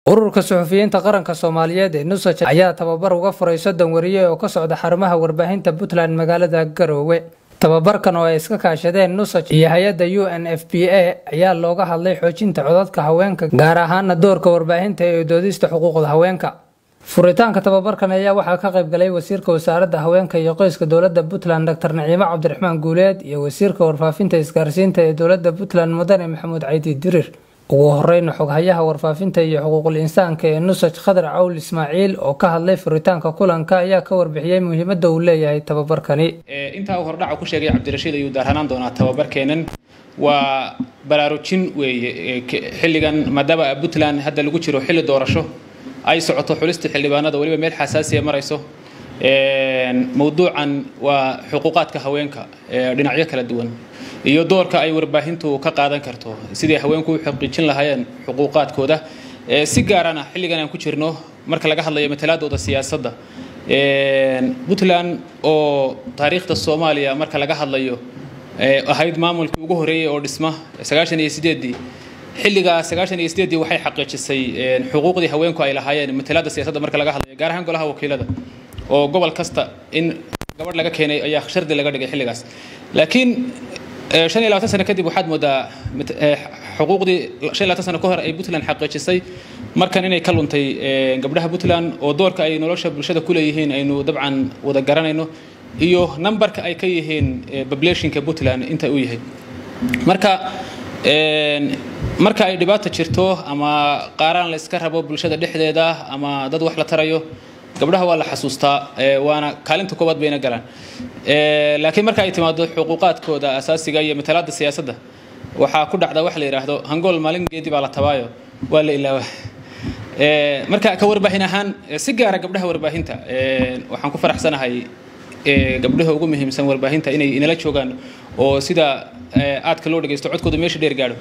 ururka suxufiyiinta qaranka soomaaliyeed ee nusaj ayaa tababar uga furay soddon wariye oo ka socda xarumaha warbaahinta puntland magaalada garoowe tababarkan oo ay iska kaashadeen nusaj iyo hay-adda u n f p a ayaa looga hadlay xoojinta codadka haweenka gaar ahaana doorka warbaahinta ee doodista xuquuqda haweenka furitaanka tababarkan ayaa waxaa ka qayb galay wasiirka wasaaradda haweenka iyo qoyska dowladda puntland dr naciimo cabdiraxmaan guuleed iyo wasiirka warfaafinta isgaarsiinta ee dowladda puntland mudane maxamuud caydi dirir ugu horeyna xoghayaha warfaafinta iyo xuquuqul insaanka ee nusaj khadar cawl ismaaciil oo ka hadlay furitaanka kulanka ayaa ka warbixiyey muhiimadda uu leeyahay tababarkani intaa uu hordhaca ku sheegay cabdirashiid ayuu daaranaan doonaa tababarkeenan waa baraarujin weeye xilligan maadaama puntland hadda lagu jiro xilli doorasho ay socoto xulista xildhibaanada weliba meel xasaasiya marayso mowduucan waa xuquuqaadka haweenka dhinacyo kala duwan iyo doorka ay warbaahintu ka qaadan karto sidii haweenku u xaqiijin lahaayeen xuquuqaadkooda si gaarana xilligan aan ku jirno marka laga hadlayo matalaadooda siyaasadda puntland oo taariikhda soomaaliya marka laga hadlayo ahayd maamulkii ugu horeeyey oo dhisma sagaashan iyo sideedii xilligaa sagaashan iyo sideedii waxay xaqiijisay xuquuqdii haweenku ay lahaayeen matalaadda siyaasadda marka laga hadlayo gaar ahaan golaha wakiilada oo gobol kasta in gabadh laga keenay ayaa shardi laga dhigay xilligaas laakiin shan iyo labaatan sano kadib waxaad moodaa xuquuqdii shan iyo labaatan sano ka hor ay puntland xaqiijisay markan inay ka luntay gabdhaha puntland oo doorka ay nolosha bulshada ku leeyihiin aynu dabcan wada garanayno iyo numberka ay ka yihiin populationka puntland inta uu yahay marka marka ay dhibaata jirto ama qaaraan la iska rabo bulshada dhexdeeda ama dad wax la tarayo gabdhaha waa la xasuustaa waana kaalinta koowaad bayna galaan laakiin marka ay timaado xuquuqaadkooda asaasiga iyo matalaada siyaasadda waxaa ku dhacda wax la yidhaahdo hangool maalin geedi baa la tabaayo waa la ilaawa marka ka warbaahin ahaan si gaara gabdhaha warbaahinta waxaan ku faraxsanahay gabdhaha ugu muhiimsan warbaahinta inay inala joogaan oo sida aadka loo dhagaysto codkooda meesha dheer gaadho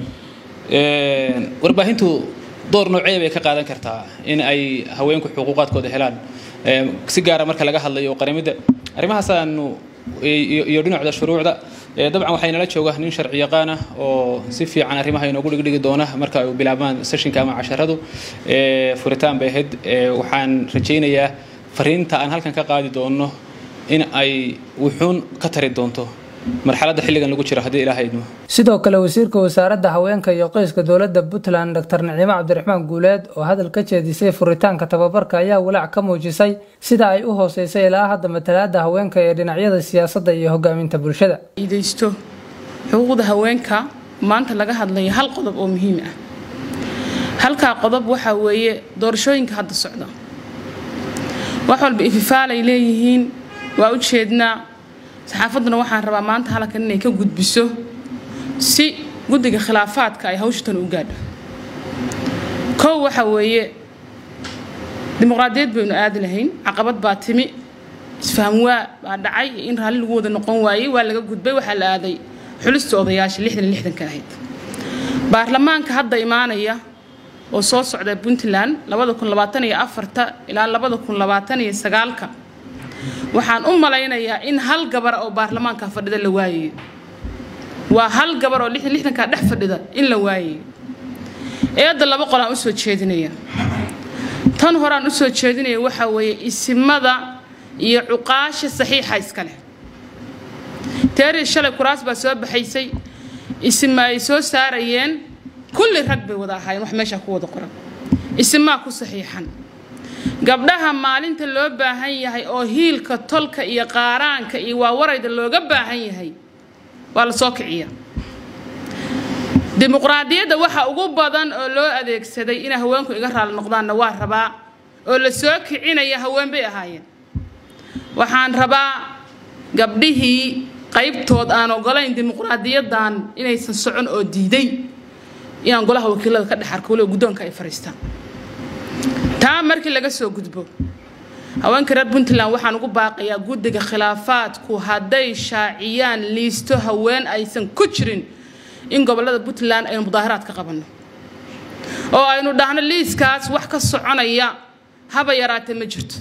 warbaahintu door noocee bay ka qaadan kartaa in ay haweenku xuquuqaadkooda helaan si gaara marka laga hadlayo qaramidda arrimahaasaanu iyo dhinacda shuruucda dabcan waxay nala jooga nin sharci yaqaana oo si fiican arrimaha inoogu dhigdhigi doona marka ay bilaabmaan seshinka ama casharadu furitaan bay ahayd waxaan rajaynayaa fariinta aan halkan ka qaadi doono in ay wuxuun ka tari doonto marxaladda xilligan lagu jiro haddii ilaaha idmo sidoo kale wasiirka wasaaradda haweenka iyo qoyska dowladda puntland dr naciimo cabdiraxmaan guuleed oo hadal ka jeedisay furitaanka tababarka ayaa walaac ka muujisay sida ay u hooseysay ilaa hadda matalaada haweenka ee dhinacyada siyaasadda iyo hogaaminta bulshada idaysto xuquuqda haweenka maanta laga hadlaya hal qodob oo muhiim ah halkaa qodob waxaa weeye doorashooyinka hadda socda wax walba ififaalay leeyihiin waa u jeednaa saxaafadduna waxaan rabaa maanta halkan inay ka gudbiso si guddiga khilaafaadka ay hawshatan u gaadho kow waxa weeye dimuqraadiyad baynu aadi lahayn caqabad baa timi isfaham waa baa dhacay in raalli lagu wada noqon waayey waa laga gudbay waxaa la aaday xulista odayaasha lixdan lixdanka ahayd baarlamaanka hadda imaanaya oo soo socda puntland labada kun labaatan iyo afarta ilaa labada kun labaatan iyo sagaalka waxaan u malaynayaa in hal gabar oo baarlamaanka fadhida la waayayo waa hal gabar oo lixdan lixdankaa dhex fadhida in la waayayo eedda laba qol aan usoo jeedinaya tan horeaan usoo jeedinaya waxaa weeye isimada iyo cuqaasha saxiixa iska leh teerii shalay kuraas baa soo baxaysay isima ay soo saarayeen kulli rag bay wada ahaayeen wax meeshaa ku wada qoran isimaa ku saxiixan gabdhaha maalinta loo baahan yahay oo hiilka tolka iyo qaaraanka iyo waawarayda looga baahan yahay waa la soo kiciya dimuqraadiyadda waxa ugu badan oo loo adeegsaday inay haweenku iga raali noqdaanna waa rabaa oo la soo kicinaya haween bay ahaayeen waxaan rabaa gabdhihii qaybtood aan ogolayn dimuqraadiyaddan inaysan socon oo diiday inaan golaha wakiilada ka dhex arko waliba guddoonka ay fariistaan taa markii laga soo gudbo haweenka reer puntland waxaan ugu baaqayaa guddiga khilaafaadku hadday shaaciyaan liisto haween aysan ku jirin in gobolada puntland aynu mudaaharaad ka qabanno oo aynu dhahno liiskaas wax ka soconaya haba yaraatee ma jirto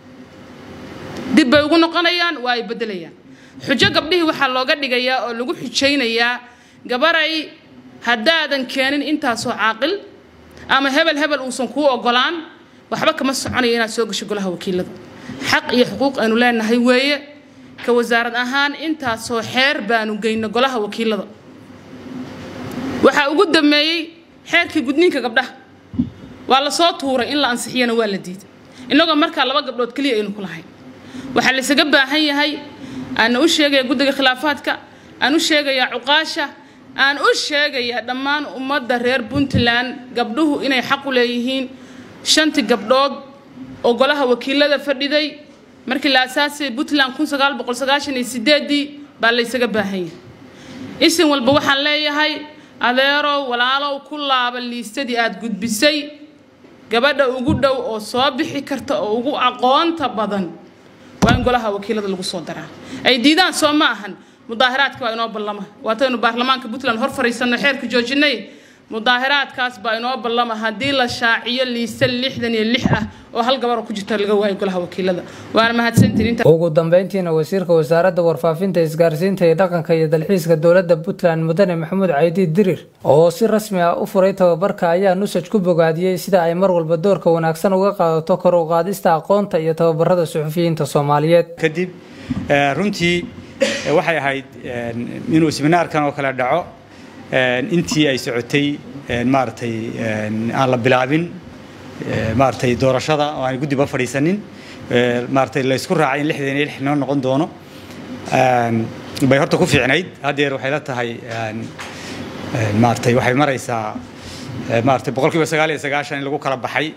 dib bay ugu noqonayaan waa ay beddelayaan xujo gabdhihii waxaa looga dhigayaa oo lagu xujaynayaa gabaray haddaadan keenin intaasoo caaqil ama hebel hebel uusan kuu ogolaan waxba kama soconayo inaad soo gasho golaha wakiilada xaq iyo xuquuq aynu leenahay weeye ka wasaarad ahaan intaasoo xeer baanu geyno golaha wakiilada waxaa ugu dameeyey xeerkii gudniinka gabdhaha waa la soo tuuray in la ansixiyana waa la diiday innagoo markaa laba gabdhood keliya aynu ku lahayn waxaa laysaga baahan yahay aana u sheegaya guddiga khilaafaadka aan u sheegayaa cuqaasha aan u sheegayaa dhammaan ummadda reer puntland gabdhuhu inay xaq u leeyihiin shantii gabdhood oo golaha wakiilada fadhiday markii la asaasay puntland ii baa laysaga baahan yahay isin walba waxaan leeyahay adeerow walaalow ku laaba liistadii aad gudbisay gabadha ugu dhow oo soo bixi karta oo ugu aqoonta badan waa in golaha wakiilada lagu soo daraa ay diidaan soo ma ahan mudaahiraadka waa inoo ballama waataynu baarlamaanka puntland hor fariisanno xeerka joojinay mudaahiraadkaas baa inoo ballama haddii la shaaciyo liista lixdan iyo lix ah oo hal gabar oo ku jirta laga waayo golaha wakiilada waana mahadsantiin ugu dambeyntiina wasiirka wasaaradda warfaafinta isgaarsiinta iyo dhaqanka iyo dalxiiska dowladda puntland mudane maxamuud caydi dirir oo si rasmi ah u furay tababarka ayaa nusaj ku bogaadiyey sida ay mar walba doorka wanaagsan uga qaadato kor u qaadista aqoonta iyo tababarada suxufiyiinta soomaaliyeed kadib runtii waxay ahayd inuu seminaarkan oo kale dhaco intii ay socotay maaragtay aan la bilaabin maaragtay doorashada oo aan guddiba fadhiisanin maaragtay la isku raacay in lixdan iyo lix noo noqon doono bay horta ku fiicnayd haddeer waxay la tahay maaragtay waxay maraysaa maaragtay boqolkiiba sagaal iyo sagaashan in lagu kala baxay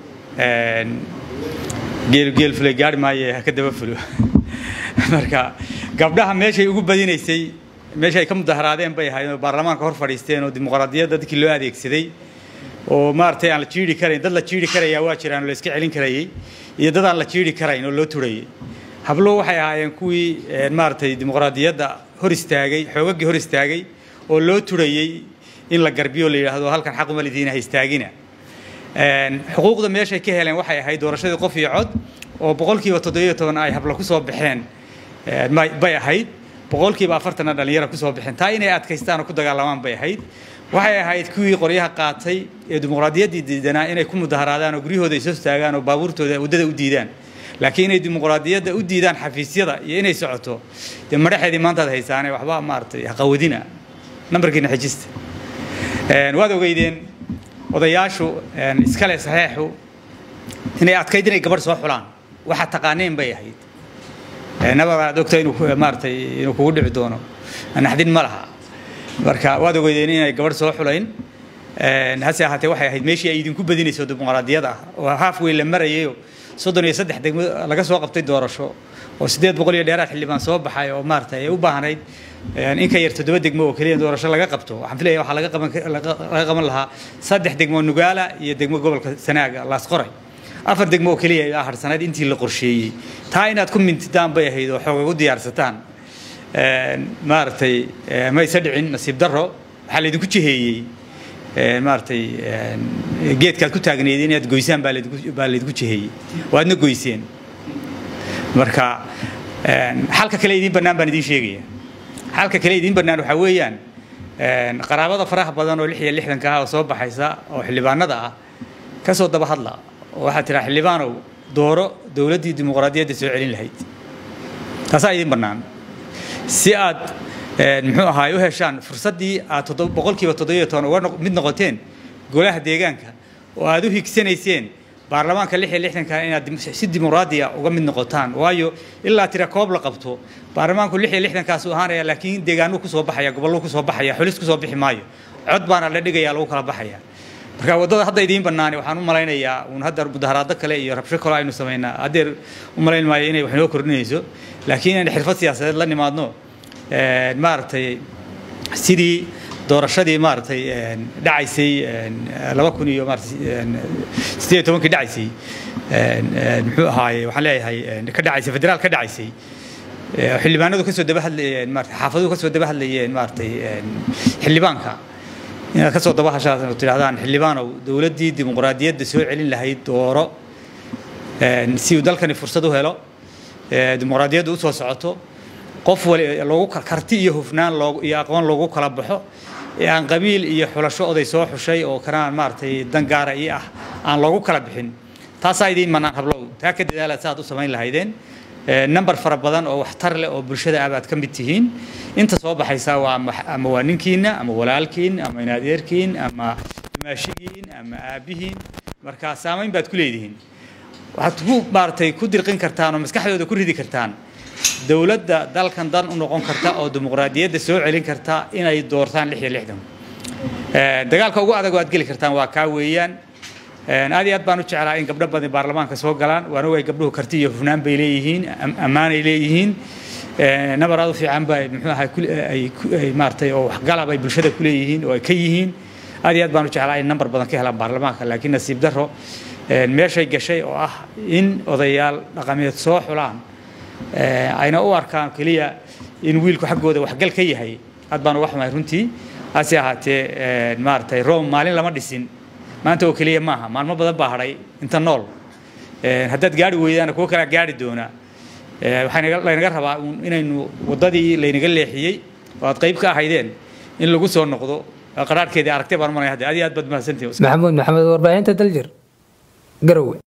geel geel fulay gaari maaye ha ka daba fulo marka gabdhaha meeshay ugu badinaysay meesha ay ka mudaharaadeen bay ahayd oo baarlamaanka hor fadhiisteen oo dimuqraadiyadda dadkii loo adeegsaday oo maaragtay aan la jiiri karayn dad la jiiri karayaa waa jiraan oo la iska celin karayay iyo dad aan la jiiri karayn oo loo turayay hablo waxay ahaayeen kuwii maaragtay dimuqraadiyadda hor istaagay xoogaggii hor istaagay oo loo turayay in la garbiyo la yidhaahdo halkan xaquma lidiina ha istaagina xuquuqda meeshay ka heleen waxay ahayd doorashadii qof iyo cod oo boqolkiiba toddobiyo toban ay hablo kusoo baxeen bay ahayd boqolkiiba afartanna dhallinyara kusoo baxeen taa inay adkaystaan oo ku dagaalamaan bay ahayd waxay ahayd kuwii qoryaha qaatay ee dimuqraadiyaddii diidanaa inay ku mudaharaadaan oo guryahooda ay soo taagaan oo baabuurtooda waddada u diidaan laakiin inay dimuqraadiyadda u diidaan xafiisyada iyo inay socoto dee madhaxeedii maantaad haysaane waxba maaragtay haqawadina nambarkiina xejista waad ogeydeen odayaashu iskale saxeexu inay adkayd inay gabadh soo xulaan waxaad taqaaneen bay ahayd nabar aad ogta inuu maaratay inuu kugu dhici doono naxdin ma laha marka waad ogeydeen inay gabadh soo xulayn hase ahaatee waxay ahayd meeshii ay idinku badinayso dimuqraadiyada ah oo haaf weyn la marayayo soddon iyo saddex degmo laga soo qabtay doorasho oo siddeed boqol iyo dheeraad xildhibaan soo baxay oo maaratay ay u baahnayd in ka yar toddoba degmo oo keliya doorasho laga qabto waxaan filaya waxaa laga qaban laga qaban lahaa saddex degmo nugaala iyo degmo gobolka sanaaga laasqoray afar degmo oo keliya ayaa harsanayd intii la qorsheeyey taa inaad ku mintidaan bay ahayd oo xoog ugu diyaarsataan maaragtay mayse dhicin nasiib darro waxaa laydinku jiheeyey maaragtay geedkaad ku taagneyd inaad goysaan baa laydinku jiheeyey waadna goyseen marka xalka kale idiin bannaan baan idiin sheegaya xalka kale idiin bannaan waxaa weeyaan qaraabada faraha badan oo lix iyo lixdanka ah oo soo baxaysa oo xildhibaanada ah ka soo daba hadla oo waxaad tiraa xildhibaanow dooro dowladdii dimuqraadiyadda soo celin lahayd taasaa idiin bannaan si aad muxuu ahaay u heshaan fursaddii aad boqolkiiba toddobiyo toban uga mid noqoteen golaha deegaanka oo aad u higsanayseen baarlamaanka lix iyo lixdanka inaad si dimuqraadiya uga mid noqotaan waayo ilaa tira koob la qabto baarlamaanku lix iyo lixdankaasu ahaanaya laakiin deegaanuu kusoo baxaya gobolluu kusoo baxaya xulis kusoo bixi maayo cod baana la dhigaya lagu kala baxaya marka waddada hadda idiin bannaani waxaan u malaynayaa uun hadda mudaharaado kale iyo rabsho kale aynu samaynaa haddeer u malayn maayo inay wax noo kordhinayso laakiin inaan xirfad siyaasadeed la nimaadno maaragtay sidii doorashadii maaragtay dhacaysay laba kun iyo maarata sideed tobankii dhacaysay muxuu ahaaye waxaan leeyahay ka dhacaysay federaal ka dhacaysay xildhibaanadu kasoo daba hadlayeen maarata xaafaduhu kasoo daba hadlayeen maaragtay xildhibaanka inaad kasoo daba hashaas tidhahdaan xildhibaanow dowladdii dimuqraadiyadda soo celin lahayd dooro si uu dalkani fursad u helo dimuqraadiyaddu usoo socoto qof wali loogu karti iyo hufnaan loo iyo aqoon loogu kala baxo ee aan qabiil iyo xulasho oday soo xushay oo kanaan maaragtay dan gaara ii ah aan loogu kala bixin taasaa idiin mannaan hablow taa ka dadaala saaad u samayn lahaydeen number fara badan oo waxtar leh oo bulshada ah baad ka mid tihiin inta soo baxaysa waa ama waa ninkiina ama walaalkiin ama inadeerkiin ama maashigiin ama aabbihiin marka saamayn baad ku leedihiin waxaad ku maaragtay ku dirqin kartaan oo maskaxdooda ku ridi kartaan dowladda dalkan dan u noqon karta oo dimuqraadiyadda soo celin karta inay doortaan lix iyo lixdan dagaalka ugu adag oo aad geli kartaan waa kaa weeyaan aad iyo aad baan u jeclaa in gabdho badan baarlamaanka soo galaan waana way gabdhuhu karti iyo hufnaan bay leeyihiin ammaanay leeyihiin nabar aad u fiican ba muxuu ahay ay maaragtay oo waxgalab ay bulshada ku leeyihiin oo ay ka yihiin aad iyo aad baan u jeclaa in nambar badan ka helaan baarlamaanka laakiin nasiib darro meeshay gashay oo ah in odayaal dhaqameed soo xulaan ayna u arkaan keliya in wiilku xaggooda waxgal ka yahay aad baan uga xumahay runtii hase ahaatee maaragtay rome maalin lama dhisin maanta oo keliya maaha maalmo badan baa hadhay inta nool haddaad gaari weydaana kuwo kalaa gaari doona waxaa laynaga rabaa inaynu waddadii laynaga leexiyey oo aad qayb ka ahaydeen in lagu soo noqdo qaraarhkeedii aragtay baan umanaya hadda aad iyo aad baad mahadsantihin maxamuud maxamed warbaahinta daljir garowe